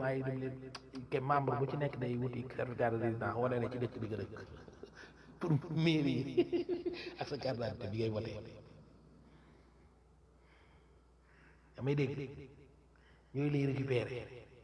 maa ngi dem leen ke membre bu ci nekk day wuti certificat de résidence wane ne ci dëkk bi nga dëkk pour mairie ak sa carte d'identité bi ngay wote damay dégg yooyu lay récupéré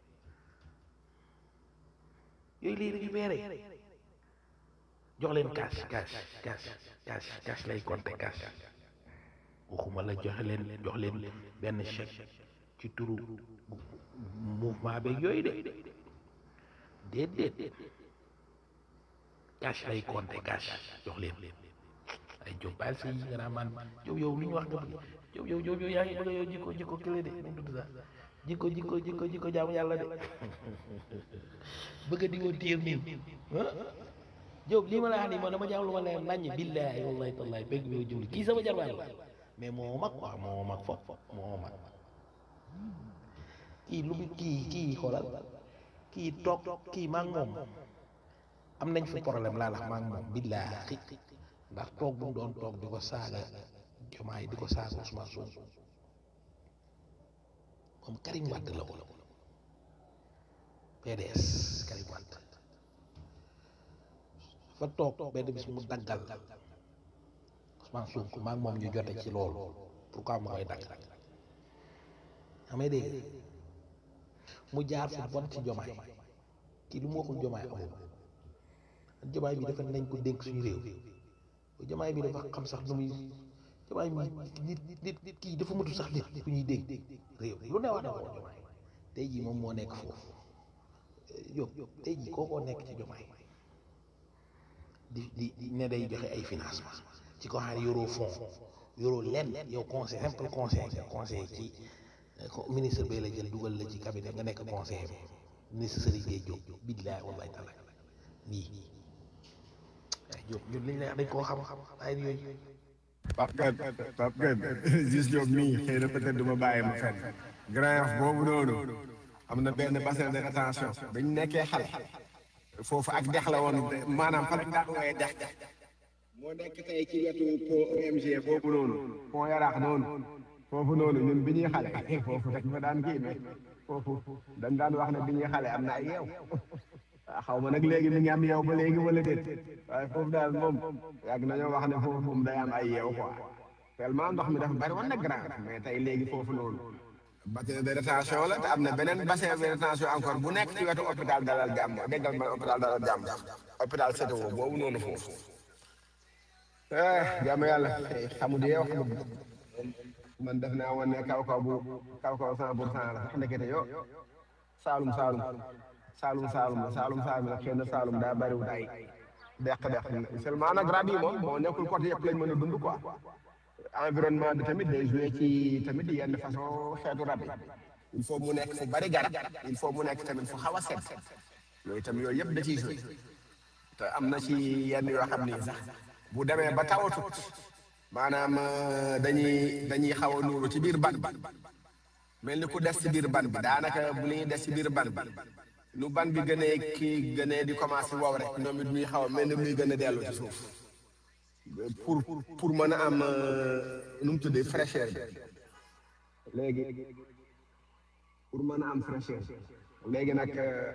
yooyu lay récupéré jox leen cash cash cash cash cash lay compter cash waxuma la joxe leen jox leen benn chèque ci turu mouvement beeg yooyu de déedéet cash lay compter cash jox leen ay Diop baal sa yi nga naan man Diop yow lu ñu wax nga bëgg Diop yow Diop yow yaa ngi bëgg yow jikko jikko kële de nu mu tudd sax jikko jikko jikko jikko jaamu yàlla de bëgg di woo téer nii Diop lii ma la wax nii man dama jàmm lu ma leer naññ billaahi wallahi tallahi bëgg bi jubli kii sama jarbaat la mais moo mag quoi moo mag fop moo mag kii lu bi kii kii xoolal kii toog kii maa ngi moom am nañ fi problème laa lax maa ngi moom billaahi ndax toog bu mu doon toog di ko saaga jomaay di ko saaga Ousmane Sonko moom Karim Wade la woon PDS Karim Wade fa toog benn bis mu daggal Ousmane Sonko maa ngi moom ñu jote ci loolu pourquoi mu koy dagg amay dégg mu jaar fu bon ci jomaay kii lu mu waxul jomaay amul jomaay bi dafa nañ ko dénk suñu réew jomaay bi dafa xam sax nu muy jomaay mi nit nit nit kii dafa matul sax nit ku ñuy dégg réew lu ne wax na ko jomaay tey jii moom moo nekk foofu yób tey jii kookoo nekk ci jomaay di di di ne day joxe ay financement ci ko xam ne yoroo fond yoroo lenn yow conseil simple conseil nga conseil ci ministre bay la jël dugal la ci cabinet nga nekk conseil ministre Serigne Gueye Diop billahi wallahi taala nii ay Diop ñun liñ lay wax dañ koo xam ay yooyu Pape Gueye Pape Gueye gis Diop mii xëy na peut-être du ma bàyyi ma fenn Grand Yoff boobu noonu am na benn bassin de rétention dañ nekkee xale foofu ak dex la woon maanaam fan bi daan wooyee dex moo nekk tey ci wetu pont OMG boobu noonu pont yaraax noonu foofu noonu ñun bi ñuy xale foofu dañ fa daan kii mais foofu dañ daan wax ne bi ñuy xale am na ay yeew xaw ma nag léegi mi ngi am yeew ba léegi wala déet waaye foofu daal moom yàgg nañoo wax ne foofu moom day am ay yeew quoi tellement ndox mi dafa bari woon na grand mais tey léegi foofu noonu bassin de rétention la te am na beneen bassin de rétention encore bu nekk ci wetu hôpital Dalal Jàmm déggal ma hôpital Dalal Jàmm hôpital CTO boobu noonu foofu ah jàmm yàlla xamu di wax man def naa woon ne kaw kaw bu kaw kaw cent pour cent la sax ndekete yo saalum saalum saalum saalum la saalum saalum la xëy na saalum daa bariwut ay deq deq seulement nag rab yi moom moo nekkul côté yëpp lañ mën a dund quoi environnement bi tamit day joué ci tamit yenn façon xeetu rab yi il faut mu nekk fu bari garab il faut mu nekk tamit fu xaw a set yooyu tamit yooyu yëpp da ciy joué te am na ci yenn yoo xam ni sax bu demee ba tawatut maanaam dañuy dañuy xaw a nuuru ci biir ban bi mel ni ku des ci biir ban bi daanaka bu ñuy des ci biir ban bi lu ban bi gënee kii gënee di commencé wow rek ñoom it muy xaw a mel ni muy gën a dellu ci suuf pour pour mën a am nu mu tuddee fraîcheur bi léegi pour mën a am fraîcheur léegi nag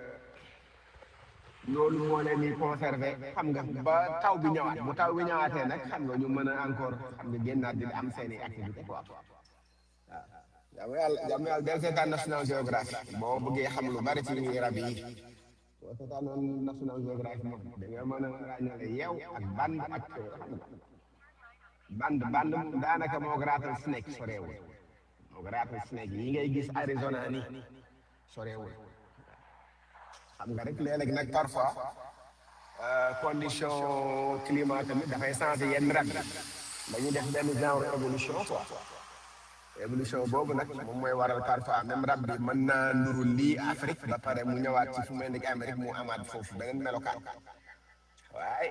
loolu moo leen di conservé xam nga ba taw bi ñëwaat bu taw bi ñëwaatee nag xam nga ñu mën a encore xam nga génnaat di am seen i activité quoi waaw jàmm yàlla jàmm yàlla del seetaan National Geographic boo bëggee xam lu bari ci rab yi boo seetaanoon National Geographic moom da nga mën a ràññale yeew ak band ak xam nga band band moom daanaka moo rattle snake soreewul moo rattle snake yi ngay gis Arizona ni soreewul xam nga rek léeg-léeg nag parfois condition climat tamit dafay changer yenn rab yi dañuy def benn genre évolution quoi évolution boobu nag moom mooy waral parfois même rab bi mën naa nduru lii Afrique ba pare mu ñëwaat ci fu mel ni Amérique mu amaat foofu beneen melokaan waaye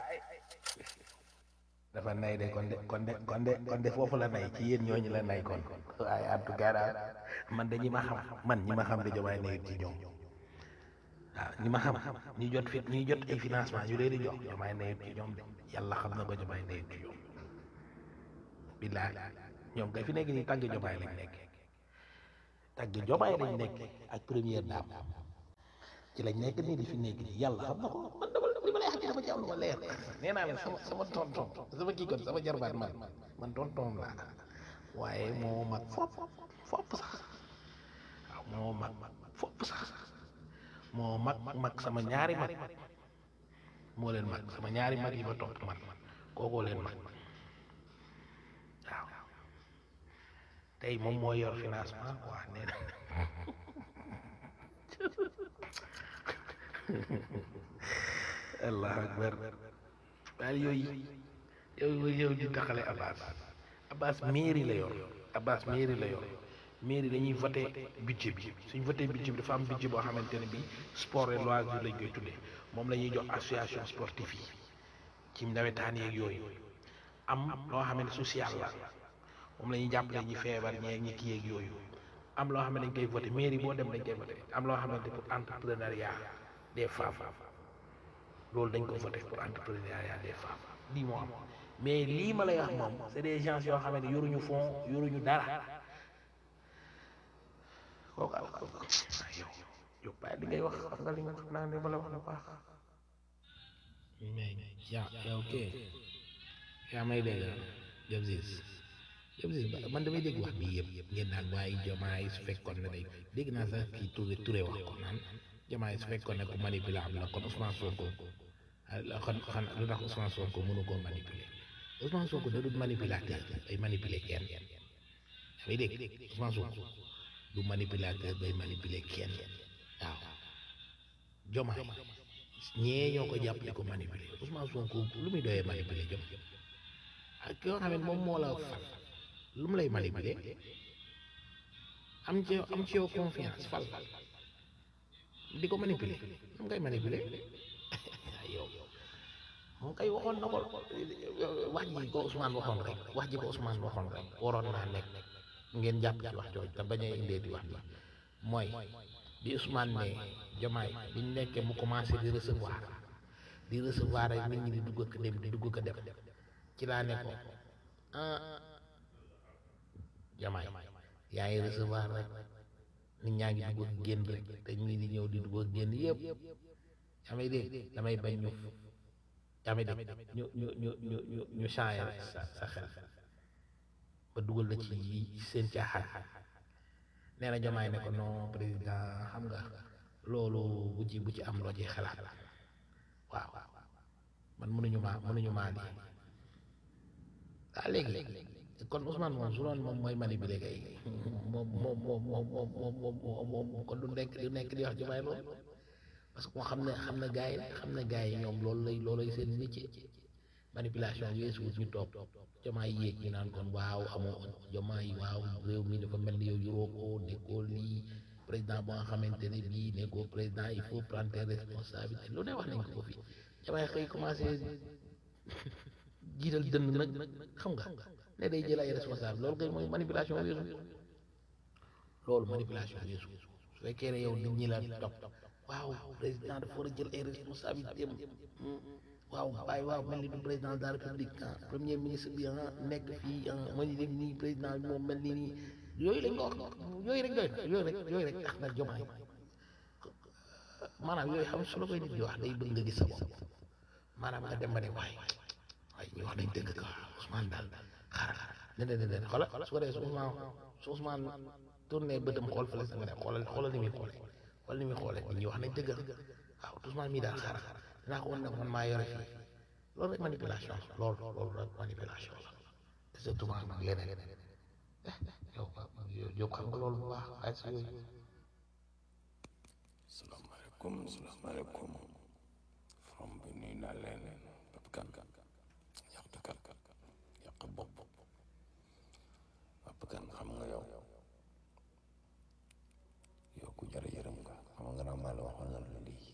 dafa nay de kon de kon de kon de kon de foofu la nay ci yéen ñooñu la nay kon waaye en tout cas daal man de ñi ma xam man ñi ma xam de jomaay nayut ci ñoom waaw ñi ma xam ñi jot fi ñi jot ay financement ñu leen di jox jomaay nayut ci ñoom de yàlla xam na ko jomaay nayut ci ñoom billaay ñoom kay fi nekk nii tàgg jomaay lañ nekk tàgg jomaay lañ nekk ak première dame ci lañ nekk nii di fi nekk nii yàlla xam na ko man dama li ma lay wax dama ci am lu ma leer nee naa la sama sama tonton sama kii kon sama jarbaat man man tonton laa waaye moo mag fopp fopp sax waaw moo mag fopp sax moo mag mag sama ñaari mag moo leen mag sama ñaari mag yi ma topp man kookoo leen mag waaw tey moom moo yor financement quoi nee na allah akbar daal yooyu yow yow di taxale Abbas Abbas mairie la yor Abbas mairie la yor mairie dañuy voté budget bi suñ voté budget bi dafa am budget boo xamante ne bi sport et loisir lañ koy tuddee moom la ñuy jox association sportive yi ci nawetaan yeeg yooyu am loo xam ne social la moom la ñuy jàppale ñi feebar ñeeg ñi kii yeeg yooyu am loo xam ne dañ koy voté mairie boo dem dañ koy voté am loo xamante pour entrepreneuriat des femmes loolu dañ ko voté pour entrepreneuriat des femmes lii moo am mais lii ma lay wax moom c'est des gens yoo xam ne yoruñu fond yoruñu dara kooku al yow yow bàyyi li ngay wax xam nga li nga xam naa ne ma la wax lu baax mais yaa yow kee yaa may dégg jëm siis jëm siis man damay dégg wax bii yëpp ngeen naan waaye jomaay su fekkoon ne day dégg naa sax kii Touré Touré wax ko naan jomaay su fekkoon ne ku manipulable la kon Ousmane Sonko xan xan lu tax Ousmane Sonko mënu koo manipuler Ousmane Sonko da dul manipulateur day manipuler kenn yaa ngi dégg Ousmane Sonko du manipulateur day manipuler kenn waaw jomaay ñee ñoo ko jàpp di ko manipuler Ousmane Sonko lu muy doyee manipuler jom ak yoo xam ne moom moo la fal lu mu lay manipuler am ci am ci yow confiance fal di ko manipuler lu mu koy manipuler yow moom kay waxoon na ko wax ji ko Ousmane waxoon rek wax ji ko Ousmane waxoon rek waroon naa nekk ngeen jàpp ci wax jooju te bañ a indee di wax bi mooy bi Ousmane ne Jomaay bi ñu nekkee mu commencé di recevoir di recevoir rek nit ñi di dugg ak dem di dugg ak dem ci laa ne ko ah Jomaay yaa ngi recevoir rek nit ñaa ngi dugg ak génn rek te ñii di ñëw di dugg ak génn yëpp yaa may dégg damay bañ ñu yaa may dégg ñu ñu ñu ñu ñu ñu changé sa sa xel ba dugal la ci seen caaxaan nee na Jomaay ne ko non président xam nga loolu bu ci bu ci am loo ci xalaat waaw man mënuñu maa mënuñu maa lii ah léegi kon Ousmane moom su doon moom mooy manipuler kay moom moom moom moom moom moom moom moom kon du nekk du nekk di wax Jomaay loolu parce que moo xam ne xam na gars yi xam na gars yi ñoom loolu lay loolay seen métier manipulation weesu wut ñu toog Jomaay yéeg ñu naan kon waaw amoo Jomaay waaw réew mi dafa mel ni yow yoroo ko nekkoo lii président boo nga xamante ne bii nekkoo président il faut prendre tes responsabilités lu ne wax nañ ko ko fii Jomaay xëy commencé jiital dënn nag xam nga ne day jël ay responsable loolu kay mooy manipulation weesu loolu manipulation weesu su fekkee ne yow nit ñi la topp waaw président dafa war a jël ay responsabilité am waaw waaye waaw mel ni du président de la république ah premier ministre bi ah nekk fii ah ma ni dem nii président bi moom mel ni nii yooyu lañ ko wax yooyu rek doy na yooyu rek yooyu rek tax na jomaay maanaam yooyu xam su la koy nit di wax day bëgg nga gis sa bopp maanaam nga dem ba ne waaye waaye ñu wax nañ dëgg quoi Ousmane daal xaaral ne ne ne ne xoolal su ko defee su Ousmane su Ousmane tourné bëtam xool fële sa nga ne xoolal xoolal ni muy xoolee xoolal ni muy xoolee nit ñi wax nañ dëgg waaw Ousmane mii daal xaaral dinaa ko wan nag man maa yore fii loolu rek manipulation la loolu loolu rek manipulation la te surtout nag leneen yow yow xam nga loolu bu baax waaye si yooyu salaamaaleykum salaamaaleykum from bi nuyu naa leen Pape Kane yàqtu kan yàq bopp Pape Kane xam nga yow yow ku jar yërëm nga xam nga naa maa la waxoon na la lii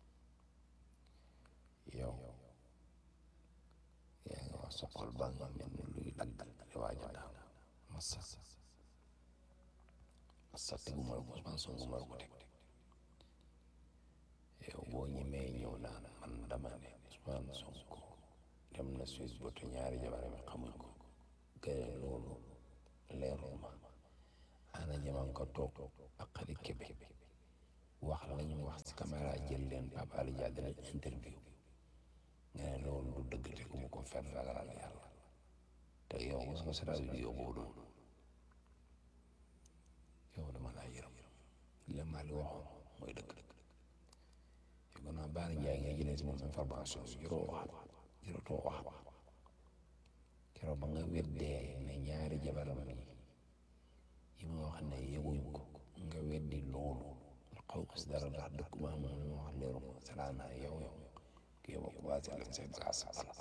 yow yaa ngi wax sa xol baa nga mel ni luy dagg di waaj a daal massa massa teguma la ko Ousmane Sonko ma la ko teg yow boo ñemee ñëw naan man dama ne Ousmane Sonko dem na Suisse ba te ñaari jabar mi xamuñ ko gëre loolu leerul ma ana ñeman ko toog ak xarit kebe wax la ñu wax si caméra jël leen Pape Alé Dia dinañ interview nga ne loolu du dëgg te ku mu ko fen ragalal yàlla te yow mos nga seetaan vidéo boobu noonu yow dama laa yërëm li la Mali waxoon mooy dëgg dëgg yow gannaaw Baara Ndiaye ngay jëlee si moom information bi yoroo waxaat yorotoo wax keroog ba nga weddee ne ñaari jabaram yi yi ma wax ne yëguñ ko nga weddi loolu xaw ma si dara ndax dëkk ba moom li ma wax leeru ma salaana yow yow kii ma commencé leen seen bagaas bala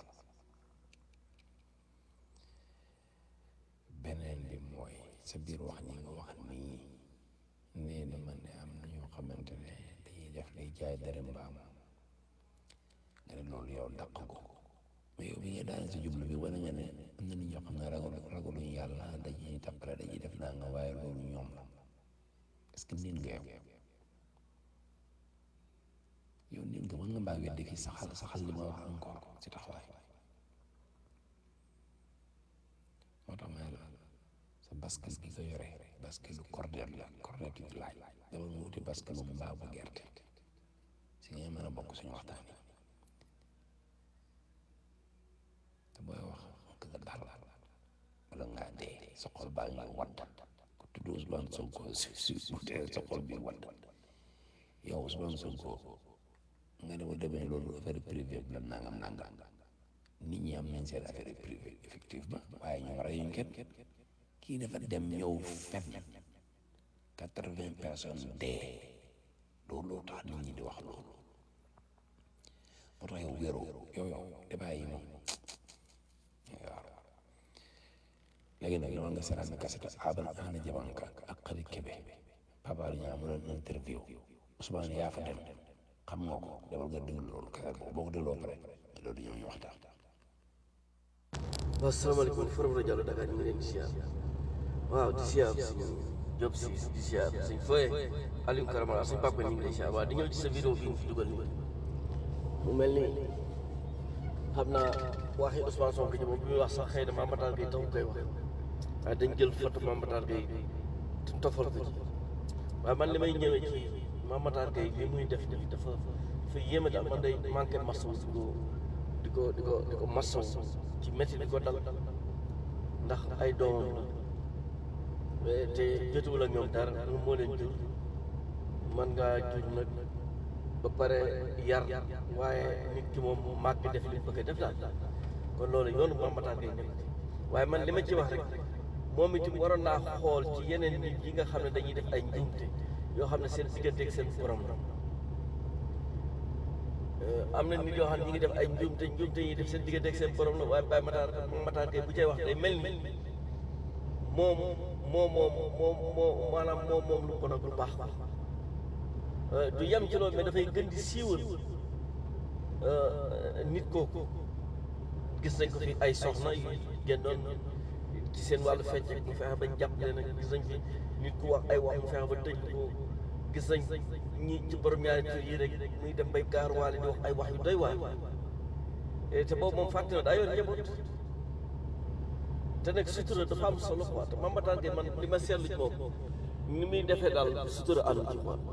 beneen bi mooy sa biir wax ñi nga wax nii nee na man ne am na ñoo xamante ne dañuy def lay jaay dara mbaam nga ne loolu yow dàq ko mais yow bi nga daan si jublu bi wane nga ne am na nit ñoo xam ne ragal ragaluñu yàlla dañuy tappale dañuy def naa nga waaye loolu ñoom la est-ce que nit nga yow yow nit nga mën nga mbaa weddi fii saxal saxal li ma wax encore si taxawaay moo tax ma ne la sa basket gi nga yore basket lu cordet la cordet yu laaj dama nga wuti basket lu mbaa bu gerte si nga mën a bokk suñu waxtaan yi te booy wax nga dal wala ngaa dee sa xol baa ngi wadd ku tudd Ousmane Sonko si si bu dee sa xol bi wadd yow Ousmane Sonko nga ne ma demee loolu affaire privé bi la nangam nangam nit ñi am nañ seen affaire privé effectivement waaye ñoom reyuñ kenn kii dafa dem ñëw fen quatre-vingts personnes dee loolu tax nit ñi di wax loolu moo tax yow wéeru yow yow débat yi moom waaw léegi nag dama nga seetaan kaseta aban ana jabanka ak xarit kebe Pape Alé Niang mu doon interview Ousmane yaa fa dem xam nga ko demal nga déglu loolu kaset boobu boo ko dégloo pare loolu ñëw ñu waxtaan waaw salaamaaleykum Forum rajo Allo Dakar ñu ngi leen di siyaar waaw di siyaar suñu Diop si di siyaar suñ Foye Aliou Karamara suñ papa ñu ngi lay siyaar waaw di ñëw ci sa vidéo bi nga fi dugal nii mu mel ni xam naa waxi Ousmane Sonko ji moom bi muy wax sax xëy na Mame Matar Gueye taxu koy wax waaye dañ jël photo Mame Matar Gueye tofal ko ci waaye man li may ñëwee ci Mame Matar Gueye li muy def nii dafa dafa yéeme daal man day manqué masawu di ko di ko di ko masawu ci métti di ko dal ndax ay doomam la te jotuwul ak ñoom dara moom moo leen jur man ngaa jur nag ba pare yar waaye nit ki moom màgg def li bëgg a def daal kon loolu yoonu Mame Matar Gueye nekk waaye man li ma ci wax rek moom itam waroon naa xool ci yeneen nit yi nga xam ne dañuy def ay njuumte yoo xam ne seen digganteeg seen borom la am na nit yoo xam ne ñi ngi def ay njuumte njuumte yi def seen diggante ak seen borom la waaye Baye Matar Matar Gueye bu cay wax day mel ni moom moom moom moom moom maanaam moom moom lu bon ak lu baax du yem ci loolu mais dafay gën di siiwal nit kooku gis nañ ko fi ay soxna yu génnoon ci seen wàllu fecc mu fexe ba jàppale nag gis nañ fi nit ku wax ay wax mu fexe ba tëj ko gis nañ ñi ci borom ñaari tur yi rek muy dem bay gaaruwaale di wax ay wax yu doy waar te boobu moom fàtte na daa yor njaboot te nag sutura dafa am solo quoi te Mame Matar Gueye man li ma seetlu ci moom ni muy defee daal sutura ànd ci quoi.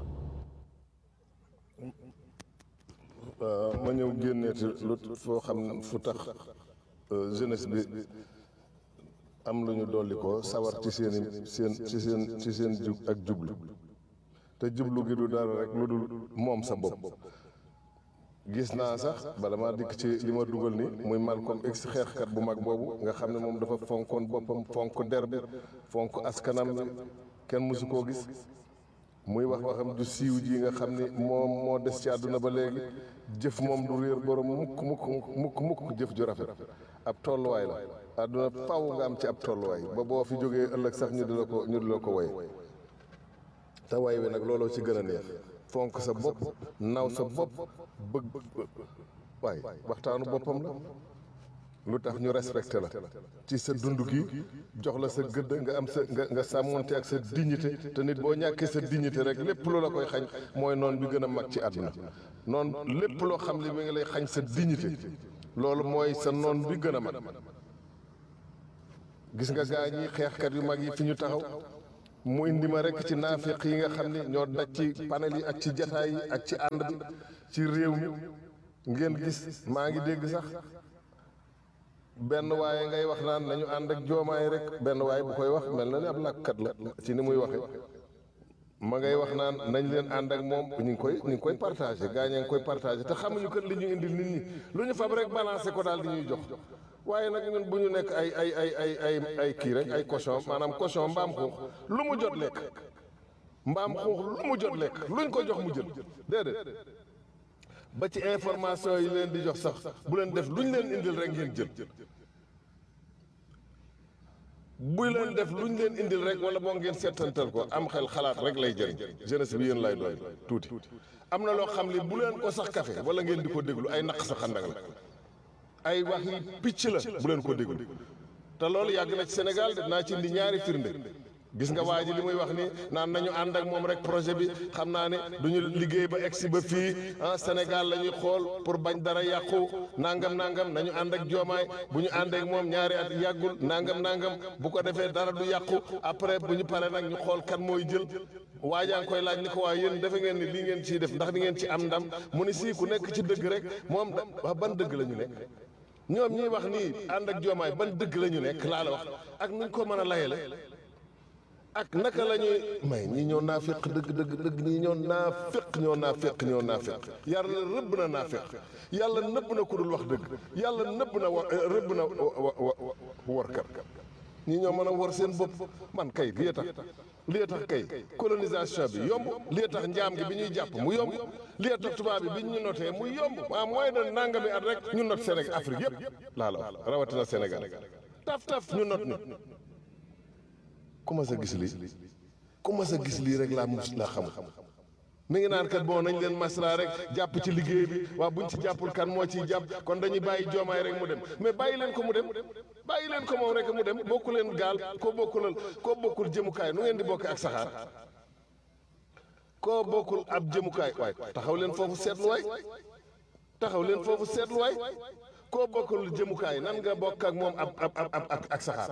waaw ma ñëw génneeti lu foo xam ne fu tax jeunesse bi am lu ñu dolli ko sawar ci seen i seen ci seen ci seen jub ak jublu te jublu gi du dara rek lu dul moom sa bopp gis naa sax bala maa dikk ci li ma dugal ni muy Malcolm X xeexkat bu mag boobu nga xam ne moom dafa fonkoon boppam fonk der bi fonk askanam bi kenn mësu koo gis muy wax waxam du siiw ji nga xam ni moom moo des ci àdduna ba léegi jëf moom du réer borom mukk mukk mukk mukk jëf ju rafet ab tolluwaay la àdduna faw nga am ci ab tolluwaay ba boo fi jógee ëllëg sax ñu di la ko ñu di la ko way te way wi nag looloo ci gën a neex fonk sa bopp naw sa bopp bëgg waaye waxtaanu boppam la lu tax ñu respecté la ci sa dund gi jox la sa gëdd nga am sa nga nga sàmmonte ak sa dignité te nit boo ñàkkee sa dignité rek lépp lu la koy xañ mooy noon bi gën a mag ci àdduna noon lépp loo xam ne mi ngi lay xañ sa dignité loolu mooy sa noon bi gën a mag gis nga gaa ñi xeexkat yu mag yi fi ñu taxaw mu indi ma rek ci naafiq yi nga xam ne ñoo daj ci panel yi ak ci jataay yi ak ci ànd bi ci réew mi ngeen gis maa ngi dégg sax benn waaye ngay wax naan nañu ànd ak joomaay rek benn waaye bu koy wax mel na ne ab làkkat la ci ni muy waxe ma ngay wax naan nañ leen ànd ak moom ñu ngi koy ñu ngi koy partagé gaa ñaa ngi koy partagé te xamuñu kat li ñu indil nit ñi lu ñu fab rek balancé ko daal di ñuy jox waaye nag ñun bu ñu nekk ay ay ay ay ay ay kii rek ay cochon maanaam cochon mbaam xuux lu mu jot lekk mbaam xuux lu mu jot lekk luñ ko jox mu jël déedéet ba ci information yi leen di jox sax bu leen def luñ leen indil rek ngeen jël bu leen def luñ leen indil rek wala boo ngeen seetantal ko am xel xalaat rek lay jëriñ jeunesse bi yéen lay doy tuuti am na loo xam ne bu leen ko sax kafe wala ngeen di ko déglu ay naq sa xandang la ay wax yi picc la bu leen ko déglu te loolu yàgg na ci Sénégal de naa ci indi ñaari firnde gis nga waa ji li muy wax ni naan nañu ànd ak moom rek projet bi xam naa ne duñu liggéey ba egsi ba fii ah Sénégal la ñuy xool pour bañ dara yàqu nangam nangam nañu ànd ak joomaay bu ñu ànd ak moom ñaari at yàggul nangam nangam bu ko defee dara du yàqu après bu ñu paree nag ñu xool kan mooy jël waajaa ngi koy laaj ni ko waa yéen defe ngeen ni lii ngeen ciy def ndax di ngeen ci am ndam mu ni sii ku nekk ci dëgg rek moom da ban dëgg la ñu nekk ñoom ñiy wax nii ànd ak joomaay ban dëgg la ñu nekk laa la wax ak nuñ ko mën a layale ak naka la ñuy may ñii ñoo naa féq dëgg dëgg dëgg ñii ñoo naa féq ñoo naa féq ñoo naa féq yàlla rëbb na naa féq yàlla nëbb na ku dul wax dëgg yàlla nëbb na wa rëbb na workat ñii ñoo mën a wor seen bopp man kay lii tax lii tax kay colonisation bi yomb lii tax njaam gi bi ñuy jàpp mu yomb lii tax tubaab bi bi ñu notee mu yomb maa mooy na nangami at rek ñu not Sénégal Afrique yëpp laa la wax rawatina Sénégal taf taf ñu not ni ku ma sa gis lii ku ma sa gis lii rek laa mus laa xamul mi ngi naan kat bon nañ leen masla rek jàpp ci liggéey bi waa buñ ci jàppul kan moo ciy jàpp kon dañuy bàyyi joomaay rek mu dem mais bàyyi leen ko mu dem bàyyi leen ko moom rek mu dem bokku leen gaal koo bokkulal koo bokkul jëmukaay nu ngeen di bokke ak saxaar koo bokkul ab jëmukaay waay taxaw leen foofu seetluwaay taxaw leen foofu seetluwaay koo bokkul jëmukaay nan nga bokk ak moom ab ab ab ak saxaar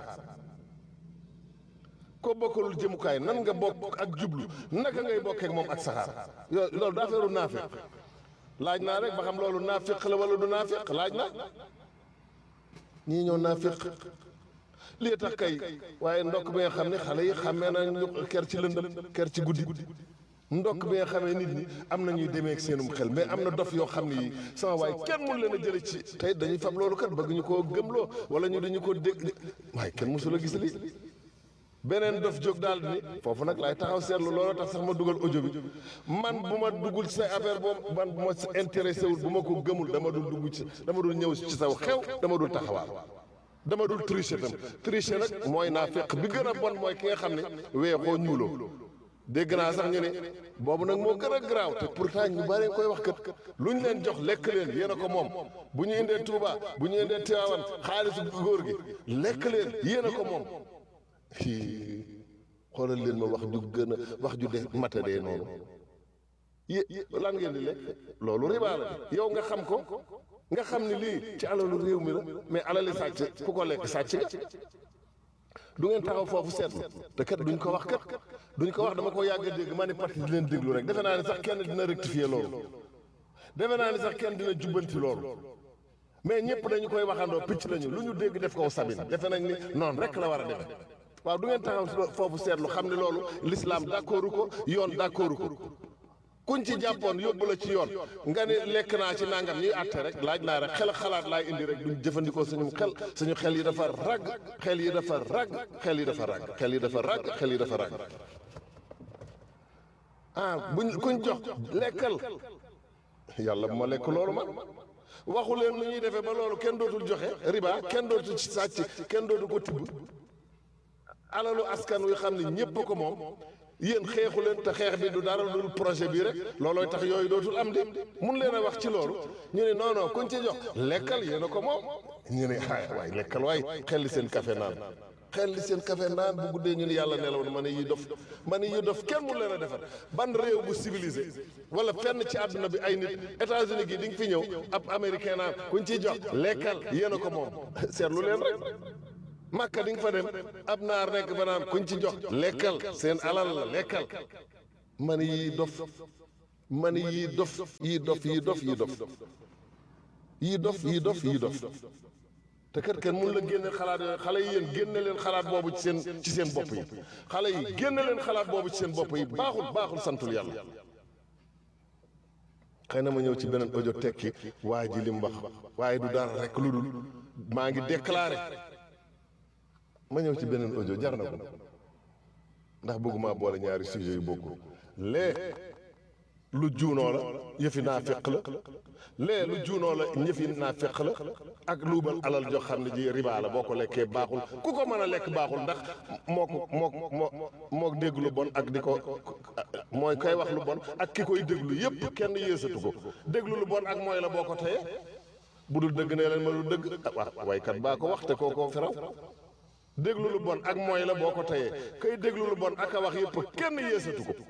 ko bokkalul jëmukaay nan nga bokk ak jublu naka ngay bokkee ak moom ak saxaar yo loolu daa feeru naafiq laaj naa rek ba xam loolu naafiq la wala du naafiq laaj naa ñii ñoo naafiq lii tax kay waaye ndokk bi nga xam ne xale yi xamee nañu ker ci lëndëm ker ci guddi ndokk bi nga xamee nit ñi am na ñuy demee ak seenum xel mais am na dof yoo xam ne yi sama waaye kenn mun leen a jële ci tey dañuy fab loolu kat bëgg ñu koo gëmloo wala ñu dañu ko dégg waaye kenn mosul a gis lii beneen dof jóg daal ni foofu nag laay taxaw seetlu loolu tax sax ma dugal audio bi man bu ma duggul ci say affaire boobu man bu ma intéressé wul bu ma ko gëmul dama dul dugg ci dama dul ñëw ci saw xew dama dul taxawaal dama dul tricher tam tricher nag mooy naa fekk bi gën a bon mooy ki nga xam ne weexoo ñuuloo dégg naa sax ñu ne boobu nag moo gën a garaaw te pourtant ñu bari koy wax kat lu ñu leen jox lekk leen yéen a ko moom bu ñu indee Touba bu ñu indee Tivaouane xaalisu góor gi lekk leen yéen a ko moom xoolal leen ma wax ju gën a wax ju de matadee noonu yé lan ngeen di lekk loolu riba la yow nga xam ko nga xam ni lii ci alalu réew mi la mais alali sàcc ku ko lekk sàcc nga du ngeen taxaw foofu seetlu te kat duñ ko wax kat duñ ko wax dama ko yàgg a dégg ma ne parti di leen déglu rek defe naa ni sax kenn dina rectifier loolu defe naa ni sax kenn dina jubbanti loolu mais ñëpp dañu koy waxandoo picc lañu lu ñu dégg def ko sabin defe nañ ni noonu rek la war a defe waaw du ngeen taxaw foofu seetlu xam ne loolu l'islam d'accordu ko yoon d'accordu ko kuñ ci jàppoon yóbbu la ci yoon nga ne lekk naa ci nangam ñuy àtte rek laaj naa rek xel xalaat laay indi rek duñ jëfandikoo suñu xel suñu xel yi dafa rag xel yi dafa rag xel yi dafa rag xel yi dafa rag xel yi dafa rag ah buñ kuñ jox lekkal yàlla bu ma lekk loolu ma waxu leen nu ñuy defee ba loolu kenn dootul joxe riba kenn dootul ci sàcc kenn dootu ko tibb alalu askan wi xam ne ñépp ko moom yéen xeexu leen te xeex bi du dara dul projet bi rek loolooy tax yooyu dootul am di mun leen a wax ci loolu ñu ne non non kuñ ci jox lekkal yéen a ko moom ñu ne ay waay lekkal waay xel li seen café naan xel li seen café naan bu guddee ñu ne yàlla nelaw na ma ne yi dof ma ne yi dof kenn mun leen a defar ban réew bu civilisé wala fenn ci àdduna bi ay nit États-Unis gi di nga fi ñëw ab américain naan kuñ ciy jox lekkal yéen a ko moom seetlu leen rek màkka di nga fa dem ab naar nekk fa naan kuñ ci jox lekkal seen alal la lekkal man yii dof man yii dof yii dof yii dof yii dof yii dof yii dof yii dof te kat kenn mun la génne xalaat yooyu xale yi yéen génne leen xalaat boobu ci seen ci seen bopp yi xale yi génne leen xalaat boobu ci seen bopp yi baaxul baaxul santul yàlla xëy na ma ñëw ci beneen audio tekki waa ji li mu wax waaye du dara rek lu dul maa ngi déclaré ma ñëw ci beneen audio jar na ko ndax bëgguma boole ñaari sujet yu bokkul lee lu juunoo la yëfi naa feq la lee lu juunoo la ñëfi naa feq la ak luubal alal joo xam ne ji riba la boo ko lekkee baaxul ku ko mën a lekk baaxul ndax moo ko moo moo moo dégg lu bon ak di ko mooy koy wax lu bon ak ki koy déglu yépp kenn yéesatu ko déglu lu bon ak mooy la boo ko teye bu dul dëgg nee leen ma lu dëgg ah waykat baa ko wax te koo koo firaw déglu lu bon ak mooy la boo ko teyee kay déglu lu bon ak a wax yépp kenn yéesatu ko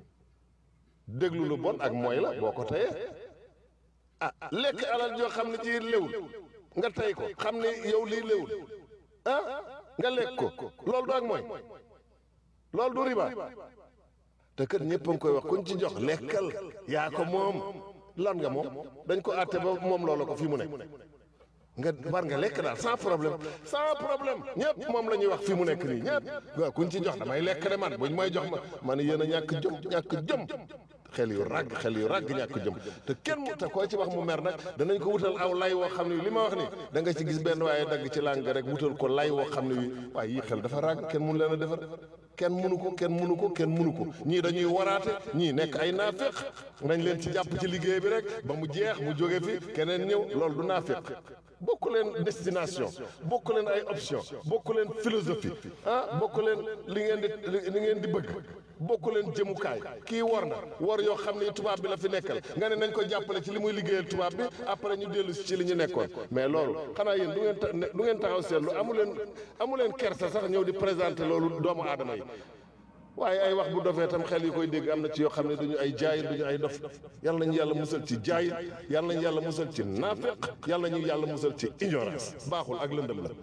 déglu lu bon ak mooy la boo ko teyee ah lekk alal joo xam ne ci léwul nga tey ko xam ne yow lii léwul ah nga lekk ko loolu du ak mooy loolu du riba te kër ñëpp a ngi koy wax kuñ ci jox lekkal yaa ko moom lan nga moom dañ ko àtte ba moom loola ko fi mu ne nga war nga lekk daal sans problème sans problème ñëpp moom la ñuy wax fi mu nekk nii ñëpp waaw kuñ ci jox damay lekk de man buñ may jox ma man yéen a ñàkk jom ñàkk jom xel yu ràgg xel yu ràgg ñàkk jëm te kenn mu te koo ci wax mu mer nag danañ ko wutal aw lay woo xam ne li ma wax ni da nga ci gis benn waaye dagg ci làng rek wutal ko lay woo xam ne wi waaye yii xel dafa ràgg kenn mënu leen a defar kenn mënu ko kenn mënu ko kenn mënu ko ñii dañuy waraate ñii nekk ay naaféq nañ leen ci jàpp ci liggéey bi rek ba mu jeex mu jóge fi keneen ñëw loolu du naaféq bokk leen destination bokk leen ay option bokk leen philosophie ah bokk leen li ngeen di li ngeen di bëgg bokk leen jëmukaay kii war na war yoo xam ne tubaab bi la fi nekkal nga ne nañ ko jàppale ci li muy liggéeyal tubaab bi après ñu dellu ci li ñu nekkoon mais loolu xanaa yéen du ngeen ta du ngeen taxaw seetlu amu leen amu leen kersa sax ñëw di présenter loolu doomu aadama yi waaye ay wax bu dofee tam xel yi koy dégg am na ci yoo xam ne duñu ay jaayir duñu ay dof yàlla nañu yàlla musal ci jaayir yàlla nañu yàlla musal ci naafeq yàlla nañu yàlla musal ci ignorance baaxul ak lëndëm la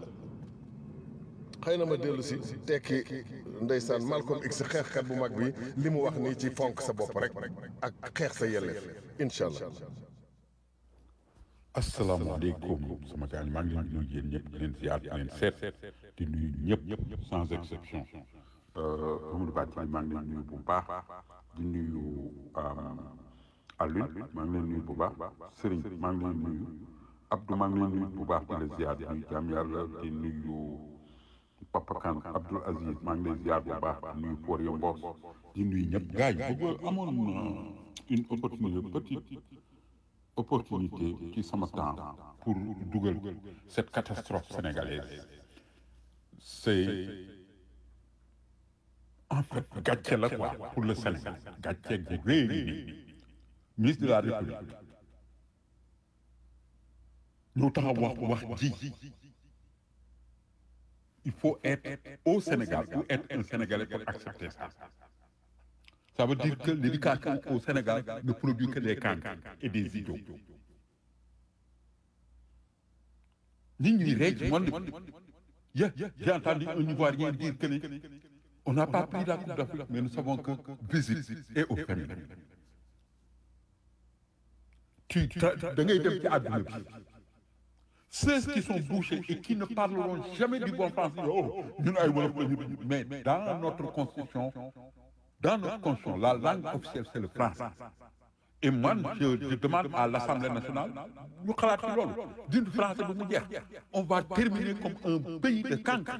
xëy na ma dellu si tekki ndeysaan Malcolm X xeexkat bu mag bi li mu wax nii ci fonk sa bopp rek ak xeex sa yelleef incha allah asalaamaaleykum sama gaañ maa ngi leen di nuyu yéen ñëpp di leen ziar di leen seet di nuyu ñëpp sans exception Amadou Badji maa ngi leen nuyu bu baax di nuyu Alioune maa ngi leen nuyu bu baax Serigne maa ngi leen nuyu Abdou maa ngi leen nuyu bu baax di la ziar di nuyu jaam yàlla di nuyu Papa Kane Abdoul Aziz maa ngi lay ziar bu baax di nuyu Pour yo Mbos di nuyu ñëpp gars yi bëgg amoon une opportunité petite opportunité ci sama temps pour dugal cette catastrophe sénégalaise c'est en fait gàcce la quoi pour le Sénégal gàcce gu rëy nii ministre de la République ñëw taxaw wax wax ji il faut être au Sénégal ou être un Sénégalais pour accepter ça ça veut dire que l'éducation au Sénégal ne produit que des cancres et des idiots nit ñi rey ci monde bi yeah, j'ai entendu un Ivoirien dire que on n'a pas pris la Coupe d'Afrique mais nous savons que visite est au féminin tu da ngay dem ci àdduna bi ceux qui sont bouchés et qui ne parleront jamais du bon français oh ñun ay wolof la ñu mais dans notre constitution dans notre constitution la langue officielle c'est le français et man je, je demande à l'Assemblée nationale ñu xalaat ci loolu d'une français bu mu jeex on va terminer comme un pays de cancre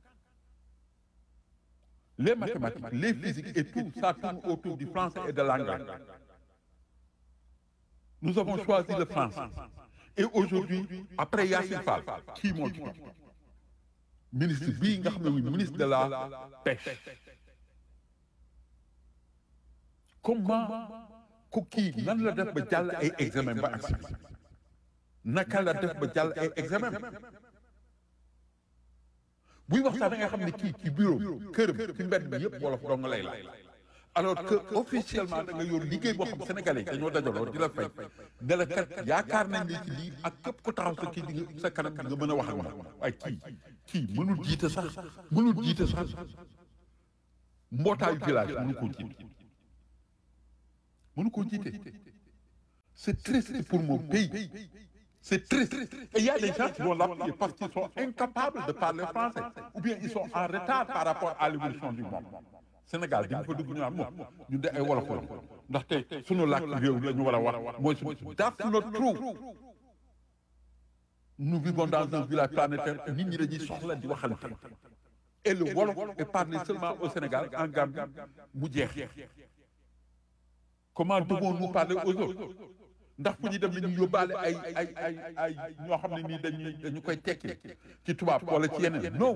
les mathématiques les physiques et tout ça tourne autour du français et de l'anglais nous avons choisi le français et aujourd'hui après Yassine Fall kii moo ci ministre bii nga xam ne muy ministre de la pêche comment ku kii nan la def ba jàll ay examen ba agsi naka la def ba jàll ay examen buy wax sax da nga xam ne kii ci bureau këram ci mbedd bi yëpp wolof dong lay la alors que officiellement da nga yor liggéey boo xam sénégalais dañoo dajaloo di la fay ne la kat yaakaar nañ ne ci lii ak képp ku taxaw sa kii di nga sa kanam nga mën a wax ak moom waaye kii kii mënul jiite sax mënul jiite sax mbootaayu village mënu koo jiite mënu koo jiite c'est triste pour mon pays c'est triste et il y a des gens qui vont l'appuyer parce qu'ils sont incapables de parler français ou bien ils sont en retard par rapport à l'évolution du monde Sénégal di nga fa dugg ñu naan moom ñu de ay wolof la ndaxte sunu làkk réew la ñu war a wax mooy su that's not true nous vivons dans un village planétaire nit ñi dañuy soxla di waxalante et le wolof est parlé seulement au Sénégal en Gambie mu jeex comment devons-nous parler aux autres ndax fu ñu dem nañu yóbbaale ay ay ay ay ñoo xam ne nii dañuy dañu koy tekki ci tubaab wala ci yeneen non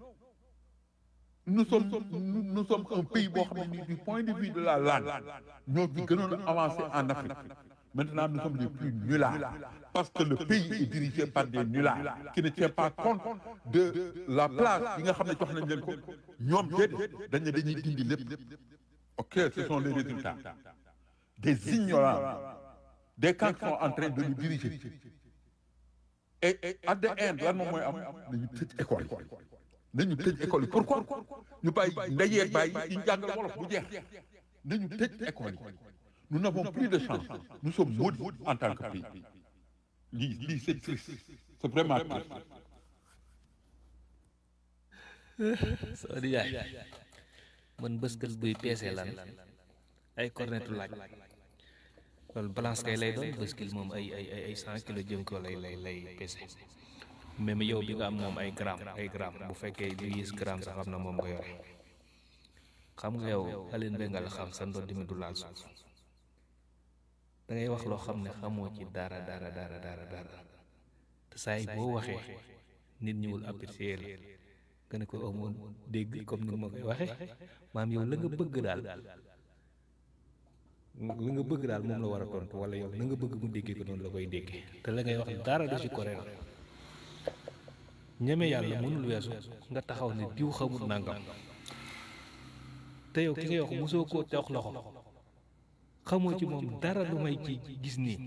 nous sommes nous, nous sommes un pays boo xam ne nii du point de vue de la langue ñoo fi gënoon a avancé en Afrique maintenant nous sommes les plus nullards parce que le pays est dirigé par des nullards qui ne tiennent pas compte de la place yi nga xam ne jox nañ leen ko ñoom déedéet dañ ne dañuy dindi lépp ok ce sont les résultats des ignorants des camps qui sont en train de nous diriger et et at the end lan moom mooy am nañu tëj école yi nañu tëj école yi pourquoi ñu bàyyi ndeyee bàyyi ñu jàngal wolof bu jeex nañu tëj école yi nous n'avons plus de chance nous sommes maudits en tant que pays lii lii c'est triste c'est vraiment triste soo di yaay man bëskës buy peese lan ay cornetu laaj loolu balance kay lay doon bëskil moom ay ay ay ay cent kilos jëm ko lay lay lay peese même yow bi nga am moom ay gramme ay gramme bu fekkee lu yées gramme sax xam na moom nga yore xam nga yow Aline Bengal xam sa ndodd mi du laal suuf da ngay wax loo xam ne xamoo ci dara dara dara dara dara te saa yi boo waxee nit ñi wul apprécier la nga ne ko amoon dégg comme ni ma koy waxee maam yow la nga bëgg daal la nga bëgg daal moom la war a tontu wala yow la nga bëgg mu déggee ko noonu la koy déggee te la ngay wax dara du ci correct ñeme yàlla mënul weesu nga taxaw ne diw xamul nangam te yow ki ngay wax mosoo koo jox loxo xamoo ci moom dara lu may ci gis nii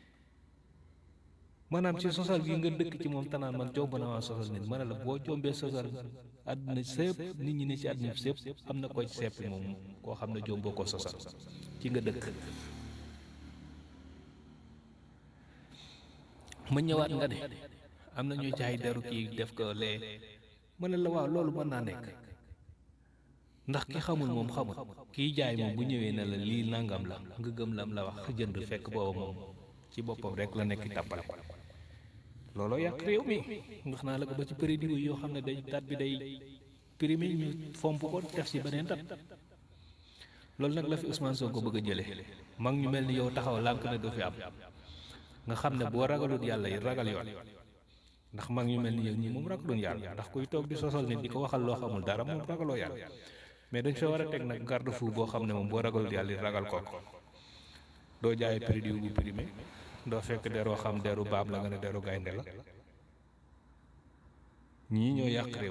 maanaam ci sosal gi nga dëkk ci moom tanaan man jomb na waa sosal nit ma ne la boo jombee sosal àdduna sépp nit ñi ne ci àdduna sépp am na koy seppi moom koo xam ne jomboo ko sosal ci nga dëkk ma ñëwaat nga de am na ñuy jaay deru kii def ko lee ma ne la waaw loolu mën naa nekk ndax ki xamul moom xamul kiy jaay moom bu ñëwee ne la lii nangam la nga gëm lam la wax jënd fekk booba moom ci boppam rek la nekk tàppale looloo yàq réew mi ndax naa la ko ba ci prix diw yoo xam ne day dat bi day primé ñu fomp ko def ci beneen dat loolu nag la fi Ousmane Sonko bëgg a jële mag ñu mel ni yow taxaw lànk ne du fi am nga xam ne boo ragalut yàlla yi ragal yoon ndax mag ñu mel ni yow ñii moom ragaluñ yàlla ndax kuy toog di sosal nit di ko waxal loo xamul dara moom ragaloo yàlla mais dañ fa war a teg nag garde fou boo xam ne moom boo ragalut yàlla yi ragal ko doo jaay prix diw bu primé doo fekk deroo xam deru baam la nga ne deru gaynde la ñii ñoo yàq réew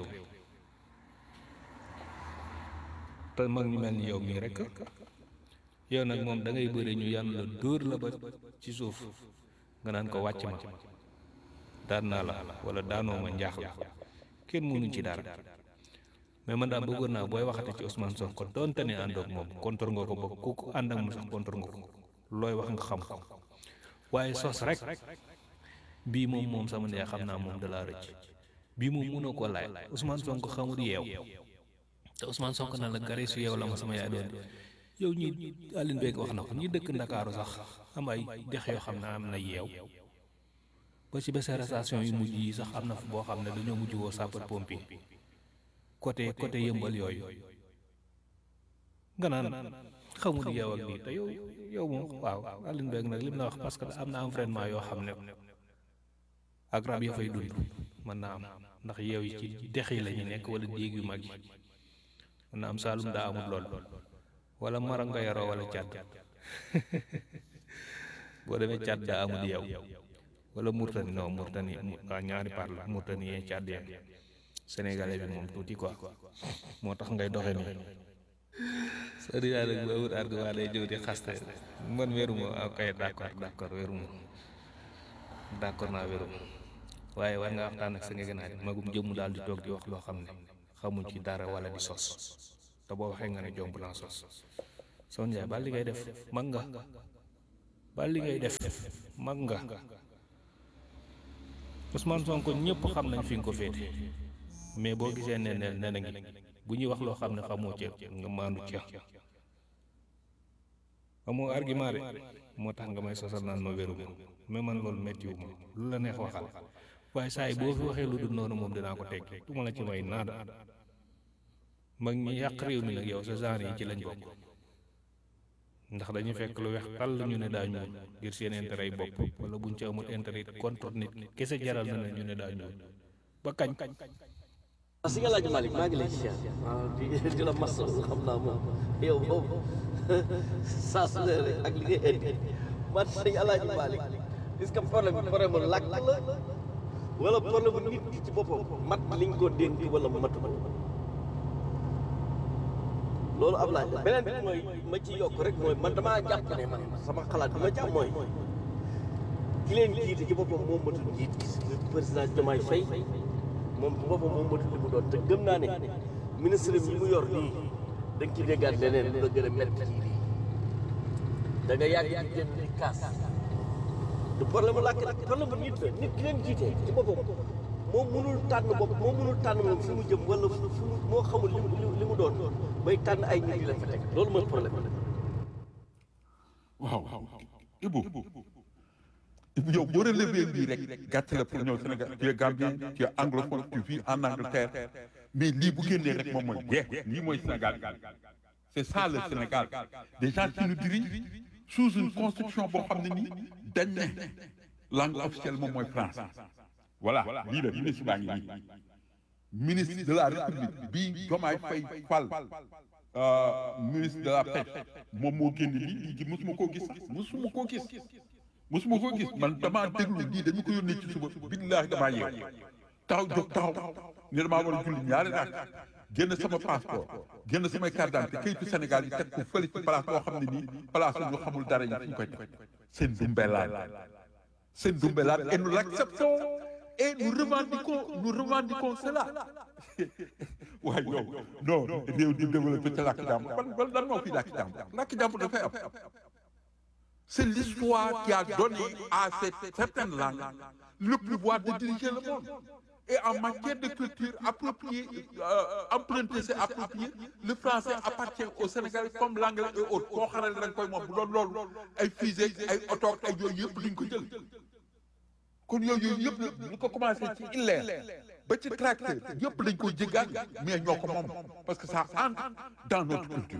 te mag ñu mel ni yow mii rek yow nag moom da ngay bëri ñu yan la dóor la ba ci suuf nga naan ko wàcc ma daan naa la wala daanoo ma njaax la kenn mënuñ ci dara mais man daal bëggoon naa booy waxati ci Ousmane Sonko doonte ne àndoog moom contre nga ko ba ku ko ànd ak moom sax contre nga ko looy wax nga xam ko waaye sos rek bii moom moom sama ndey xam naa moom da laa rëcc bii moom mënoo ko laaj Ousmane Sonko xamul yeew te Ousmane Sonko na la gare su yeew la ma sama yaay doon yow ñi Aline Beeg wax na ko ñi dëkk Ndakaaru sax am ay dex yoo xam ne am na yeew ba ci bés arrestation yu mujj yi sax am na fu boo xam ne dañoo mujj woo sapeur pompier côté côté yëmbal yooyu nga naan xamul yeew ak lii te yow yow moom waaw Aline Beeg nag lim na wax parce que am na environnement yoo xam ne ak rab ya fay dund mën naa am ndax yeew yi ci dex yi la ñu nekk wala déeg yu mag yi mën naa am Saalum daa amul lool wala Mara nga yaroo wala Càdd boo demee Càdd daa amul yeew wala Murtani non Murtani waa ñaari par la Murtani yee Càdd ya sénégalais bi moom tuuti quoi moo tax ngay doxe nii soo di nag bu amul argument day jëw di xaste man wéruma ok d'accord d'accord wéruma d'accord naa wéruma waaye war nga waxtaan ak sa nga gën a magum jëmm daal di toog di wax loo xam ne xamuñ ci dara wala di sos te boo waxee nga ne jomb naa sos son jaay ba li ngay def mag nga ba li ngay def mag nga Ousmane Sonko ñëpp xam nañ fi nga ko féete mais boo gisee ne ne ne na ngi bu ñuy wax loo xam ne xamoo ca nga maandu ca amoo argument de moo tax nga may sosal naan ma wéru mais man loolu méttiwu ma lu la neex waxal waaye saa yi boo fi waxee lu dul noonu moom dinaa ko teg du ma la ci may naada mag ñi yàq réew mi nag yow sa genre yi ci lañ bokk ndax dañuy fekk lu weex tàll ñu ne daa ñuul ngir seen intérêt yi bopp wala buñ ci amul intérêt contre nit kese jaral na ne ñu ne daa ñuul ba kañ waaw si nga laaj Malick maa ngi lay ziar waaw di di la massa xam naa moom yow boobu saa su ne rek ak li ngay indi man sëñ Alaaji Malick est-ce que problème bi problème mu làkk la wala problème mu nit ki ci boppam mat liñ ko dénk wala matu ko loolu ab laaj la beneen bi mooy ma ci yokk rek mooy man damaa jàpp ne man sama xalaat bi ma jàpp mooy ki leen jiite ci boppam moom matul jiit président Diomaye Faye moom ci boppam moom matul li mu doon te gëm naa ne ministre bi mu yor nii da nga ci déggaat leneen lu la gën a métti ci lii da nga yàgg di dem di kaas du problème mu làkk nag problème bu nit la nit ki leen jiite ci boppam moom mënul tànn bopp moom mënul tànn moom fi mu jëm wala fu mu moo xamul li mu li mu doon bay tànn ay nit yi leen fa teg loolu mooy problème bi. waaw Ibou Ibou yow boo relevé lii rek gàtt la pour ñëw Sénégal tu es Gambien tu es anglophone tu vis en Angleterre mais lii bu génnee rek moom mooy jeex lii mooy Sénégal c'est ça le Sénégal des gens qui nous dirigent sous une constitution boo xam ne nii dañ ne langue officielle moom mooy français voilà lii la ministre baa ngi nii ministre de la République bii Diomaye Faye Fall ministre de la pêche moom moo génn lii lii gi mosuma koo gis sax mosuma koo gis mosuma koo gis man damaa déglu lii dañu ko yónnee ci suba billaahi damaa yeew taxaw jóg taxaw ne damaa war a julli ñaari raak génn sama passeport génn samay carte d'identité kayitu Sénégal yi teg ko fële ci place boo xam ne nii place ñu xamul dara yi fu ñu koy teg seen dumbelaan seen dumbelaan et nous l'acceptons et nous revendiquons nous revendiquons cela waaye yow non réew di développé ca làkk jàmbur ban ban lan moo fi làkk jàmbur làkk jàmbur dafay am c'est l'histoire qui a donné à cette certaine langue le pouvoir de diriger le monde et en matière de culture appropriée euh, emprunter c'est approprié le français appartient au Sénégal comme l'anglais et autres koo xaral da nga koy moom bu doon loolu ay fusée ay oto ay yooyu yëpp duñ ko jël kon yooyu yëpp ñu ko commencé ci illeer ba ci tracteur yëpp dañ ko jéggaan mais ñoo ko moom parce que ça entre dans notre culture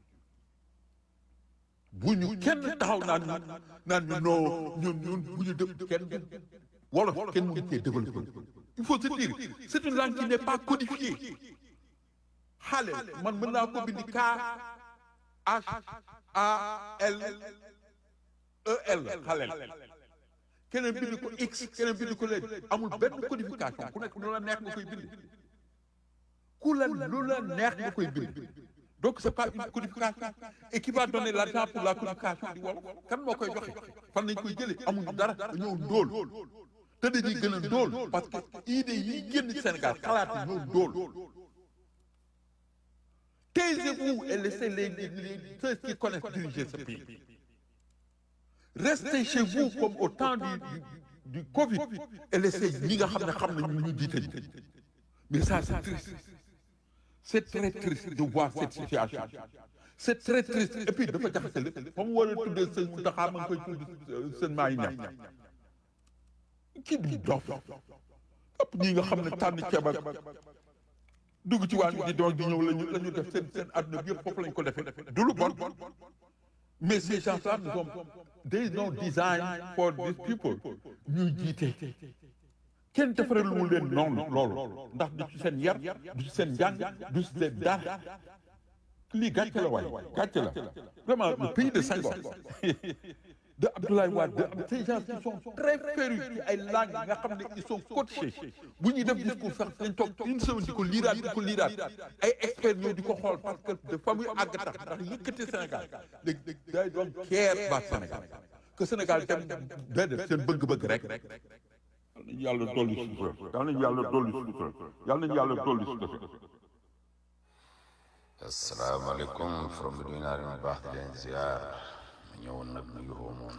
bu ñu kenn taxaw naan ñu naan ñu non ñun ñun bu ñu def kenn wolof kenn mënu cee développé il faut se dire c'est une langue qui n'est pas codifiée xale man mën naa ko bindi K H A L E L xaleel keneen bind ko x keneen bind ko léegi amul benn codification ku nekk lu la neex nga koy bind ku la lu la neex nga koy bind donc c'est pas une codification et qui va donner l'argent pour la codification di wolof kan moo koy joxe fan nañ koy jëlee amuñu dara dañoo ndóol te dañuy gën a ndóol parce que idée yi génn Sénégal xalaat yi ñoo ndóol taisez-vous et laissez les les ceux qui connaissent diriger ce pays restez chez vous comme au temps du du, du Covid et laissez ñi nga xam ne xam nañu ñu jiite ñu mais ça c'est triste c'est très triste de voir cette situation c'est très triste et puis dafa jaxase lépp fa mu war a tuddee sëñ Mountakha ma ngi koy tudd sëñ maa yi ñam kii bi dof ëpp ñi nga xam ne tànn ceeb ak dugg ci waañ di doon di ñëw lañu la ñu def seen seen àdduna bi yëpp foofu lañu ko defee du lu bon mais ces gens-là nous ont they no design for these people ñuy jiite kenn defaral mu leen noonu loolu ndax du ci seen yar du ci seen njàng du ci seen dara lii gàcce la waay gàcce la vraiment le pays de Senghor de Abdoulaye Wade de ces gens qui sont très férus ci ay langues nga xam ne ils sont coachés bu ñuy def discours sax dañ toog une semaine di ko liiraat di ko liiraat ay experts ñëw di ko xool parce que de fa muy àgg tax ndax yëkkati Sénégal léegi day doon keer baat Sénégal que Sénégal dem déedéet seen bëgg-bëgg rek nañu yàlla dolli sutura yal nañu yàlla dolli sutura yal nañu yàlla dolli sutura asalaamaaleykum from bi nuyu naa leen bu baax di leen ziar ma ñëwoon nag nuyu moom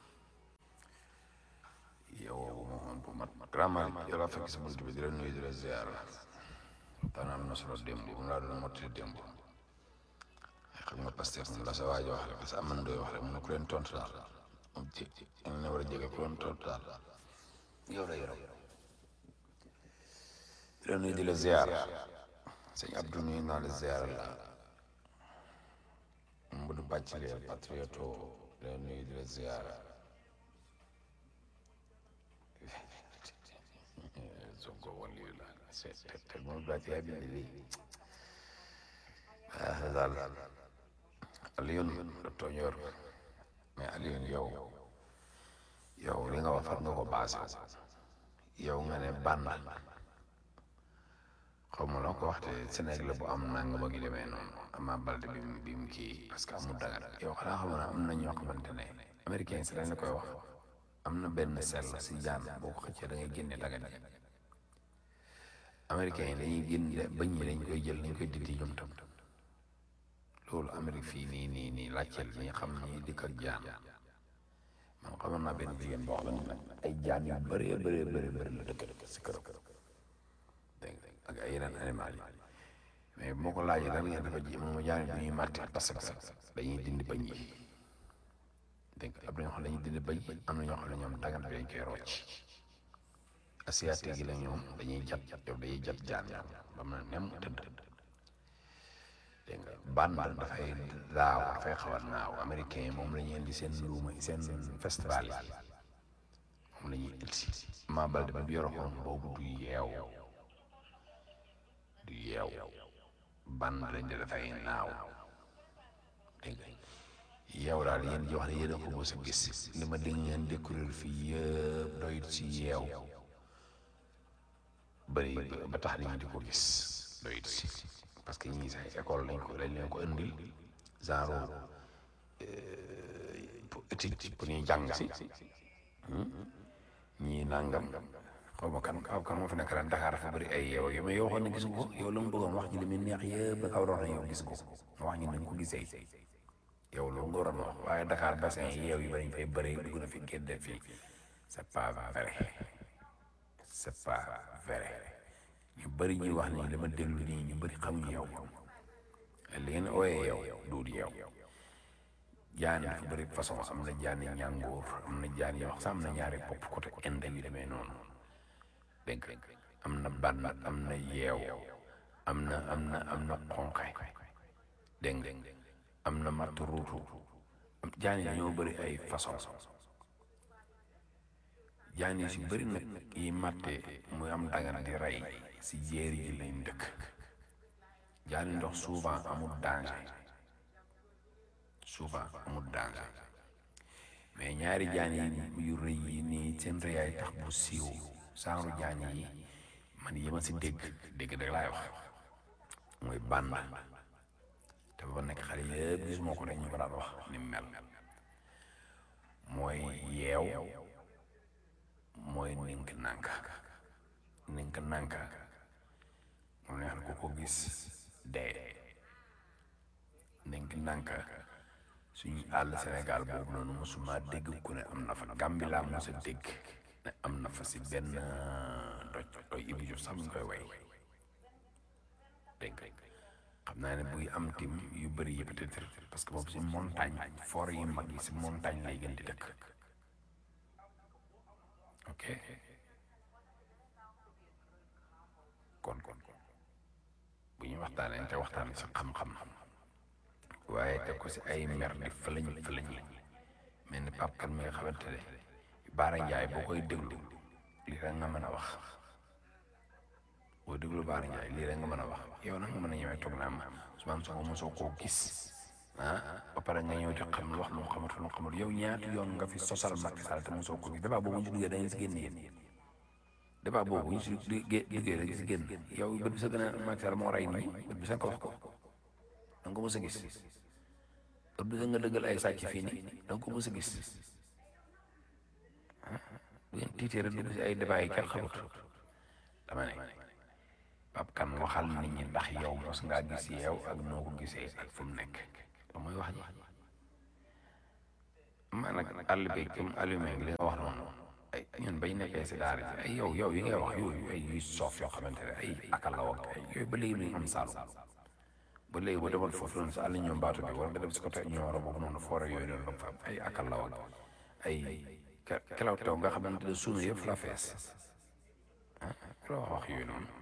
yow moom bu mat grand Malick yow laa fekk si bunt bi di la nuyu di la ziar waxtaan am na solo démb mu laa doon mottali démb xam nga Pastef moom la sa waaj wax rek parce que am na doy wax rek mu ne ku leen tontu daal moom ci am na war a jege ku leen tontu daal yow la yow di la nuyu di la ziar sëñ Abdou nuyu naa la ziar la Mbudu bàcc lee patrioto di la nuyu di la ziar Sonko wàllu yu la c'est te moom bàcc yaa bind lii ah daal Alioune la tooñoor mais Alioune yow yow li nga wax far nga ko baase yow nga ne bànn xaw ma loo ko waxte Sénégal bu am nanga ba gi demee noonu Ama Baldé bi mu bi mu kii parce que amul dagat yow xanaa xam na am na ñoo xamante ne américain si lañ la koy wax am na benn sell si jaan boo ko xëccee da ngay génne dagat yi américain yi dañuy génne bañ ñi dañ koy jël dañ koy dindi ñoom tam loolu Amérique fii nii nii nii laajteel ñi xam ñi dikk ak jaan man xamoon naa benn jigéen boo xam ne ay jaan yu bëree bëree bëri bëri la dëkk dëkk si këram dégg nga ak ay yeneen animal yi mais moo ko laajee lan ngeen dafa ji moom jaan bi ñuy màtte parce que dañuy dindi bañ yi dégg nga am na ñoo xam ne dañuy dindi bañ yi am na ñoo xam ne ñoom dagan bi dañ koy rocc asiatique yi la ñoom dañuy jat yow dañuy jat jaan ñoom ba mu ne nem tëdd dégg nga bànn dafay daaw dafay xaw a naaw américain yi moom la ñuy indi seen luuma seen festival yi moom la ñuy indi Ama Baldé bi yoroon boobu du yeew du yeew bànn lañ de dafay naaw dégg nga yeew daal yéen ji wax ne yéen a ko mos a gis li ma dégg ngeen découvrir fii yëpp doyut si yeew bëri ba tax nit ñi di ko gis doyut si parce que ñii sax école lañ ko dañ leen ko indil genre pour étude pour ñuy jàng si ñii nangam xaw ma kan kaw kan moo fi nekk ren Dakar dafa bëri ay yeew yi mais yow waxoon ne gis nga ko yow la mu bëggoon wax ji li muy neex yëpp da ka waroon na yow gis ko nga wax ñu nañ ko gisee yow loolu nga waroon wax waaye Dakar bassin yeew yi bariñ fay bëri dugg na fi génn fii c'est pas vrai c'est pas vrai ñu bëri ñuy wax nii dama déglu nii ñu bëri xamuñu yow li ngeen ooyee yow duut yow jaan dafa bëri façon am na jaani ñàngoor am na jaan yoo xam sax am na ñaari bopp côté inde yu demee noonu dégg nga am na ban am na yeew am na am na am na xonqe dégg nga am na matt ruutu jaan yi ñoo bëri ay façon jaan yi si bëri nag yi matte muy am dagan di rey si jéeri ji lañ dëkk jaani ndox souvent amul danger souvent amul danger mais ñaari jaan yi yu rëy yi nii seen rëyaay tax bu siiw saaru jaan yi man yi ma si dégg dégg rek laay wax mooy bànn te ba nekk xale yëpp gisuma ko rek ñu ko daan wax ni mu mel mooy yeew mooy nink nanka nink nanka moom neex na ku ko gis dee nink nanka suñu àll Sénégal boobu noonu mosuma dégg ku ne am na fa Gàmbi laa mos a dégg ne am na fa si benn doj doj Ibu Diop sax mu ngi koy way dégg xam naa ne buy am tim yu bëri yi peut-être parce que boobu si montagne forêt yi mag yi si montagne lay gën di dëkk ok kon kon bu ñu waxtaanee te waxtaan si xam-xam waaye teg ko si ay mer di fëlañ fëlañ mel ni Pape Kane mi nga xamante ne Baara Ndiaye boo koy déglu lii rek nga mën a wax boo déglu Baara Ndiaye lii rek nga mën a wax yow nag nga mën a ñëwee toog naa ma Ousmane Sonko mosoo koo gis ah ba pare nga ñëw di xam lu wax lu mu xamatul lu mu xamul yow ñaata yoon nga fi sosal Macky Sall te mosoo ko gis débat boobu ñu si duggee dañuy si génn yéen débat boobu ñu si duggee rek si génn yow bët bi sa gën a Macky Sall moo rey nii bët bi sa nga wax ko da nga ko mos a gis bët bi sa nga dëggal ay sàcc fii nii da nga ko mos a gis ah bu ngeen tiitee dugg si ay débat yi kenn xamut dama ne Pape Kane waxal nit ñi ndax yow mos ngaa gis yow ak noo ko gisee ak fu mu nekk loolu mooy wax ji man nag àll bi comme allumé li nga wax noonu ay ñun bañ nekkee si daara ji ay yow yow yi ngay wax yooyu ay yuy soof yoo xamante ne ay akalaw ak ay yooyu ba léegi lu ñu am saalum ba léegi ba demoon foofu noonu si àll ñoom baatu bi wala nga dem si côté ñooro boobu noonu foore yooyu noonu fa am ay akalaw ak ay kelaw taw nga xamante ne suunu yëpp la fees ah loo wax wax yooyu noonu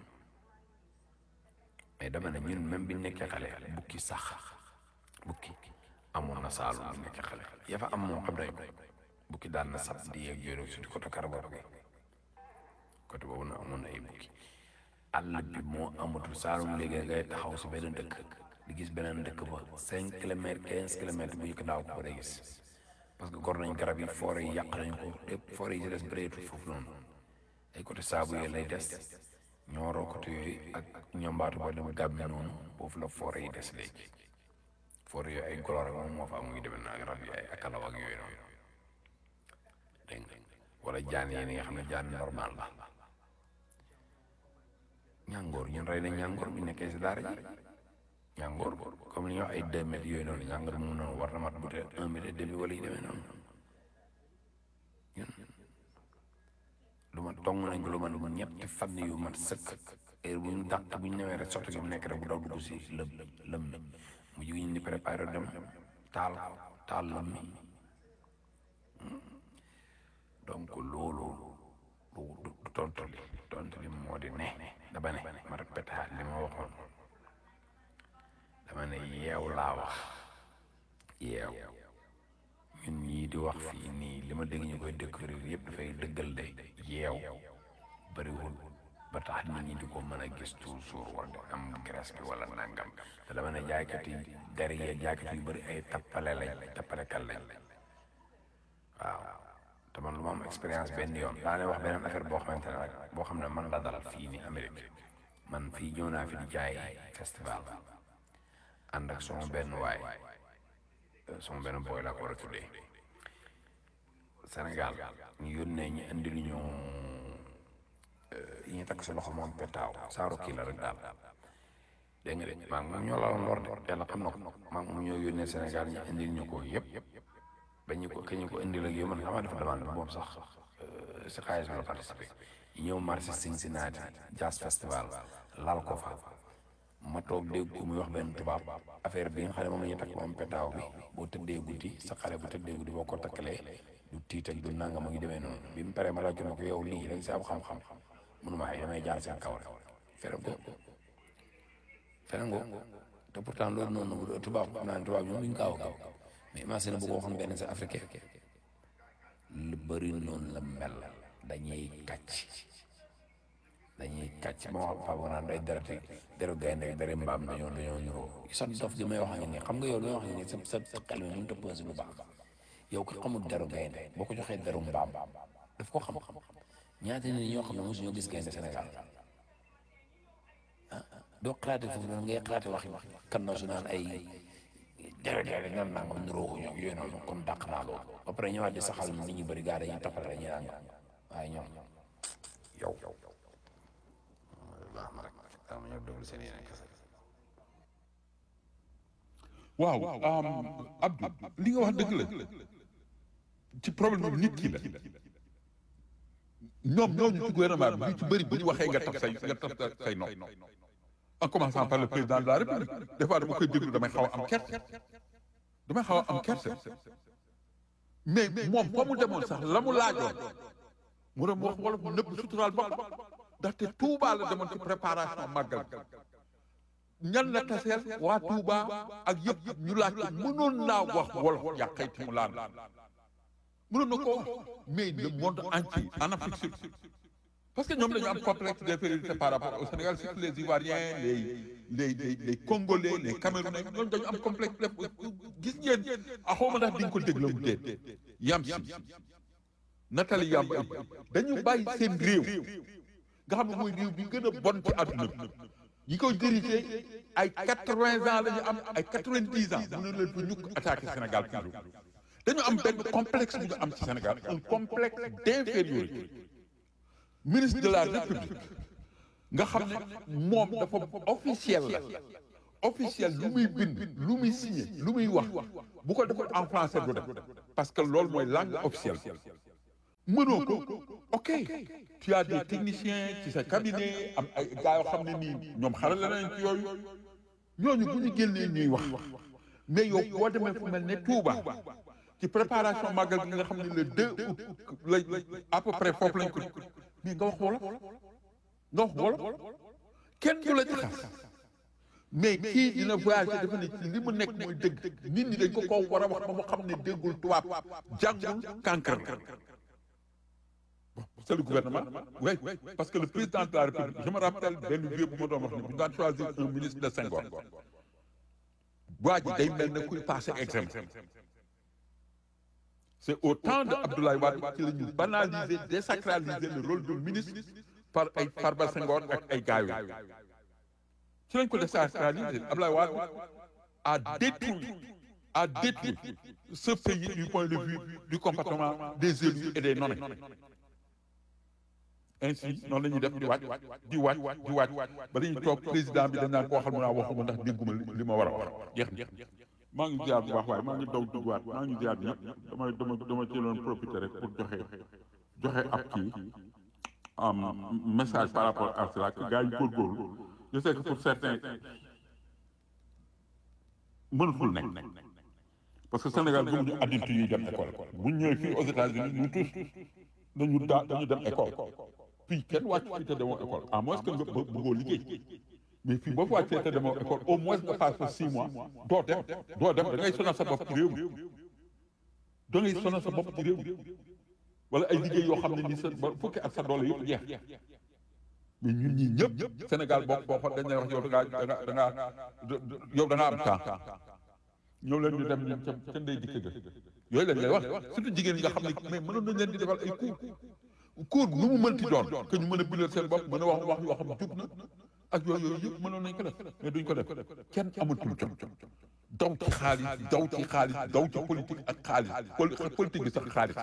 mais dama ne ñun même bi nekkee xale bukki sax bukki amoon na saalum bi nekkee xale ya fa am moo xam nañ bukki daan na sab di yeeg yooyu surtout côté Karabor bi côté boobu na amoon na ay bukki àll bi moo amatul saalum léegi ngay taxaw si beneen dëkk di gis beneen dëkk ba cinq kilomètres quinze kilomètres bu ñu ko daaw ko day gis parce que gor nañ garab yi foore yi yàq nañ ko lépp foore yi si des bëreetul foofu noonu ay côté saabu yooyu lay des ñooroo côté yooyu ak ñombaatu boo dem gàmmi noonu foofu la foore yi des léegi foore yooyu ay goloor ak moom moo fa am muy demee naa rab yi ay akalaw ak yooyu noonu dégg nga wala jaan yi nga xam ne jaan normal la ñàngoor ñun rey nañ ñàngoor bi nekkee si daara ji ñàngoor comme li ñuy wax ay deux mètres yooyu noonu ñàngoor mu noonu war na mat bu tee un mètre et demi wala yu demee noonu ñun lu ma tong nañ ko lu ma lu ma ñetti fan yu mat sëkk heure bu ñu dàq bu ñu ñëwee rek sotti gi mu nekk rek bu daw dugg si lëm lëm mi mu jigi ñu di préparé dem taal taal lëm mi donc loolu du du tontu li tontu li moo di ne dama ne ma répété li ma waxoon dama ne yeew laa wax yeew ñun ñii di wax fii nii li ma dégg ñu koy découvrir yëpp dafay dëggal de yeew bëriwul ba tax nit ñi di ko mën a gis toujours war di am graisse bi wala nangam te dama ne jaaykat yi derrière jaaykat yu bëri ay tappale lañ tappalekat lañ waaw te man lu ma am expérience benn yoon daa ne wax beneen affaire boo xamante ne rek boo xam ne man la dal fii ni Amérique man fii ñëw naa fi di jaay festival ànd ak sama benn waay sama benn booy laa ko war a tuddee Sénégal ñu yónnee ñu indi lu ñu yi ñu takk si loxo moom petaaw saaru kii la rek daal dégg nga de maa ngi moom ñoo la lor de yàlla xam na ko maa ngi moom ñoo yónnee Sénégal ñu indil ñu ko yëpp ba ñu ko ka ñu ko indil ak yow man xamaa dafa demande moom sax si xaalis bi la participé ñu ñëw marché Cincinnati Jazz Festival laal ko fa ma toog dégg ko muy wax benn tubaab affaire bi nga xam ne moom la ñuy takk moom petaaw bi boo tëddee guddi sa xale bu tëddee guddi boo ko takkalee du tiit ak du nangam a ngi demee noonu bi mu paree ma laaj ko yow lii da nga si am xam-xam mënuma ay damay jaar seen kaw rek fere ko fere ngo te pourtant loolu noonu tubaab xam naa ne tubaab ñoom duñ gaaw a gaaw mais imagine bu ko waxoon benn sa africain lu bëri noonu la mel dañuy kàcc dañuy kàcc ba wax Pape naan day dereti deru gaynde ak deri mbaam dañoo dañoo ñuroo sa dof gi may wax nga nii xam nga yow li may wax nga nii sa sa sa xel mi mënut a posé lu baax yow ki xamul deru gaynde boo ko joxee deru mbaam daf ko xam ñaata nit ñoo xam ne mosuñoo gis gaynde Sénégal ah doo xalaate foofu noonu ngay xalaate wax kan na su naan ay dere dere nan nangam niroo ko ñoom yooyu noonu kon dàq naa loolu ba pare ñëwaat di saxal nit ñu bëri gaa dañuy toppal dañuy naan waaye ñoom yow baax na rek dama ñëw déglu seen yeneen kese waaw Abdou li nga wax dëgg la ci problème bi nit ki la ñoom ñooñu ci gouvernement bi ñu ci bëri bu ñu waxee nga taf say nga taf say nopp en commençant par le président de la république des fois dama koy déglu damay xaw a am kerte damay xaw a am kerte mais moom fa mu demoon sax la mu laajoon mu dem wax wala mu nëbb suturaal boppam ndaxte Touba la demoon ci préparation màggal ñan la taseel waa Touba ak yëpp ñu laaj ko mënoon naa wax wolof yàqayti mu laan mënoon na ko wax mais le monde entier en Afrique surtout parce que ñoom dañu am complexe d'infériorité par rapport au Sénégal surtout les Ivoiriens les les les les Congolais les Camerounais ñoom dañu am complexe gis ngeen a xawma ndax di nga ko déglu mu déet yam si Nathalie Yamb dañu bàyyi seen réew nga xam ne mooy réew bi gën a bon ci àdduna bi ñi koy dirigé ay quatre-vingts ans la ñu am ay quatre-vingt-dix ans mën na leen fa ñukk attaqué Sénégal toujours dañu am benn complexe bu ñu am ci Sénégal un complexe d'infériorité ministre de la République nga xam ne moom dafa officiel la officiel lu muy bind lu muy signé lu muy wax bu ko defal en français du def parce que loolu mooy langue officielle mënoo ko ok tu as des techniciens ci sa cabinet am ay gars yoo xam ne nii ñoom xarala nañ ci yooyu ñooñu bu ñu génnee ñuy wax mais yow boo demee fu mel ne Touba ci préparation màggal gi nga xam ne le 2 août la à peu près foofu lañ ko mais nga wax wolof nga wax wolof kenn du la ci xas mais kii dina voyager dafa ne ci li mu nekk mooy dëgg nit ñi dañ ko ko war a wax ba mu xam ne déggul tubaab jàngul kànkar la bon c'est le gouvernement oui parce que le président de la république je me rappelle benn vieux bu ma doon wax ne bu ñu daan choisir un ministre de Senghor waa ji day mel ne kuy passé examen c'est au temps de Abdoulaye Wade ci la ñu banaliser désacraliser le rôle de ministre par ay Farba Senghor ak ay gaayo ci lañ ko désacraliser Abdoulaye Wade a détruit a détruit ce pays du point de vue du comportement des élus et des nommés ainsi noonu la ñuy def di waaj di waaj di waaj ba dañuy toog président bi dañ naan ko waxal mu naa waxuma ndax dégguma li ma war a wax jeex na maa ngi ziar bu baax waaye maa ngi daw duggaat maa ngi ziar ñëpp damay dama dama ci doon profiter rek pour joxe joxe ab kii am message par rapport à cela que gars yi góorgóorlu je sais que pour certains mënatul nekk parce que Sénégal gëmuñu adulte yuy dem école bu ñu ñëwee fii aux États-Unis ñu tous dañu daa dañu dem école fii kenn wàcc fii te demoo école à moins que nga bëggoo liggéey mais fii boo fa wàccee te demoo école au moins nga passe fa six mois doo dem doo dem da ngay sonal sa bopp ci réew mi da ngay sonal sa bopp ci réew mi wala ay liggéey yoo xam ne nii sa ba fukki at sa doole yëpp jeex mais ñun ñii ñëpp Sénégal boo boo fa dañ lay wax yow da ngaa da ngaa da ngaa yow da ngaa am temps ñëw leen ñu dem ñun ca ca ndey dikk ga yooyu lañ lay wax surtout jigéen ñi nga xam ne mais mënoon nañ leen di defal ay cours cours nu mu mënti doon que ñu mën a bindal seen bopp mën a wax wax yoo xam ne jub na ak yooyu yooyu yëpp mënoon nañ ko def mais duñ ko def kenn amatul jot daw ci xaalis daw ci xaalis daw ci politique ak xaalis politique bi sax xaalis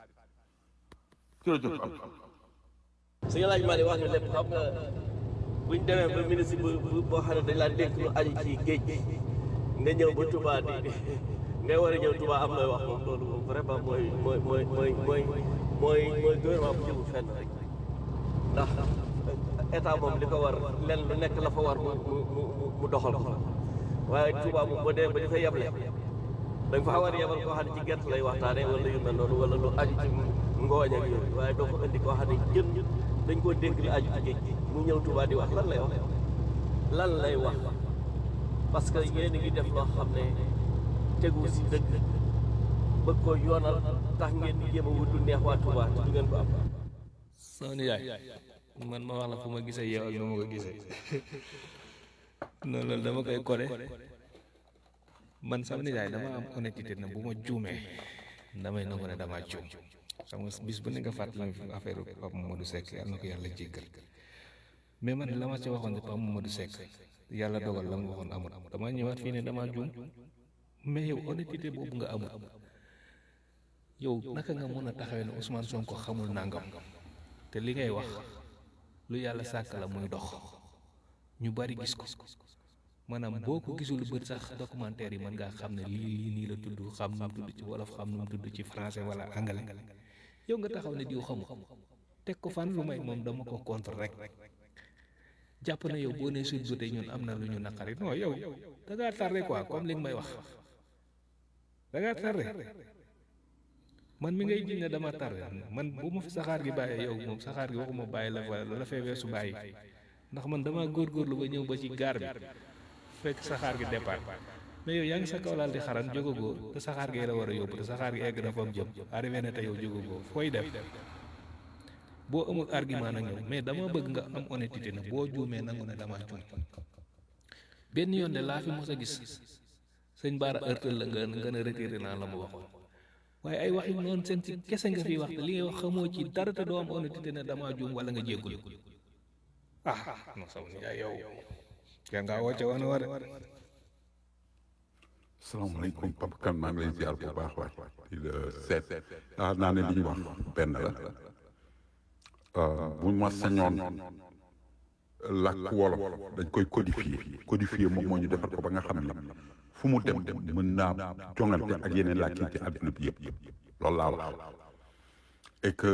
jërëjëf am su ñu laaj maa di wax ne lépp xam nga buñ demee ba ministre bu boo xam ne dañ laa dénk lu aju ci géej gi nga ñëw ba Touba di ngay war a ñëw Touba am looy wax moom loolu moom vraiment mooy mooy mooy mooy mooy mooy mooy gouvernement bu jëmul fenn rek ndax état moom li ko war lenn lu nekk la fa war mu mu mu doxal ko waaye Touba moom boo demee ba dafay yeble da nga fa war a yebal koo xam ne ci gerte lay waxtaanee wala yu mel noonu wala lu aju ci ngooñ ak yooyu waaye doo ko indi koo xam ne jën dañ koo dénk li aju ci géej gi mu ñëw Touba di wax lan lay wax lan lay wax parce que yéen a ngi def loo xam ne tegu si dëgg bëgg ko yoonal tax ngeen di jéem a wut lu neex waa Touba te du ngeen ko am. sama nijaay man ma wax la fu ma gisee yow ak nu ma ko gisee noonu loolu dama koy kole man sama nijaay dama am honnêteté na bu ma juumee damay nangu ne damaa juum sama bis bu ne nga fàttali ma fi affaire Pape Mamadou Seck yàlla na ko yàlla jéggal mais man la ma ca waxoon ne Pape Mamadou Seck yàlla dogal la mu waxoon amul damaa ñëwaat fii ne damaa juum mais yow honnêteté boobu nga amul yow naka nga mën a taxawee ne Ousmane Sonko xamul nangam te li ngay wax lu yàlla sàkk la muy dox ñu bari gis ko maanaam boo ko gisul bët sax documentaire yi mën ngaa xam ne lii lii nii la tudd xam nu mu tudd ci wolof xam nu mu tudd ci français wala anglais yow nga taxaw ne diw xamu teg ko fan lu may moom dama ko contre rek jàpp na yow boo nee suñ jotee ñun am na lu ñu naqari non yow da ngaa tardé quoi comme li nga may wax da ngaa tardé man mi ngay jiñ ne dama tardé man bu ma fi saxaar gi bàyyee yow moom saxaar gi waxuma bàyyi la fa la fee weesu bàyyi ndax man dama góorgóorlu ba ñëw ba ci gaar bi fekk saxaar gi départ mais yow yaa ngi sa kaw laal di xaran jógagoo te saxaar gi la war a yóbbu te saxaar gi egg na fa mu jëm arrivé na te yow jógagoo fooy dem boo amul argument nag ñëw mais dama bëgg nga am honnêteté na boo juumee nangu ne dama juum benn yoon de laa fi mos a gis sëñ Baara ërtal la nga nga ne retiré naa la ma waxoon waaye ay waxi noonu seen ci kese nga fi wax te li ngay wax xamoo ci dara te doo am honnêteté ne dama juum wala nga jéggul ah non sama nijaay yow yaa ngaa woote woon war salaamaaleykum Papa Kane maa ngi lay ziar bu baax waay di la seet ah naa ne li ñu wax benn la bu ma sañoon làkk wolof dañ koy codifier codifier moom moo ñu defar ko ba nga xam ne fu mu dem mën naa jongante ak yeneen làkk yi ci àdduna bi yëpp loolu laa wax et que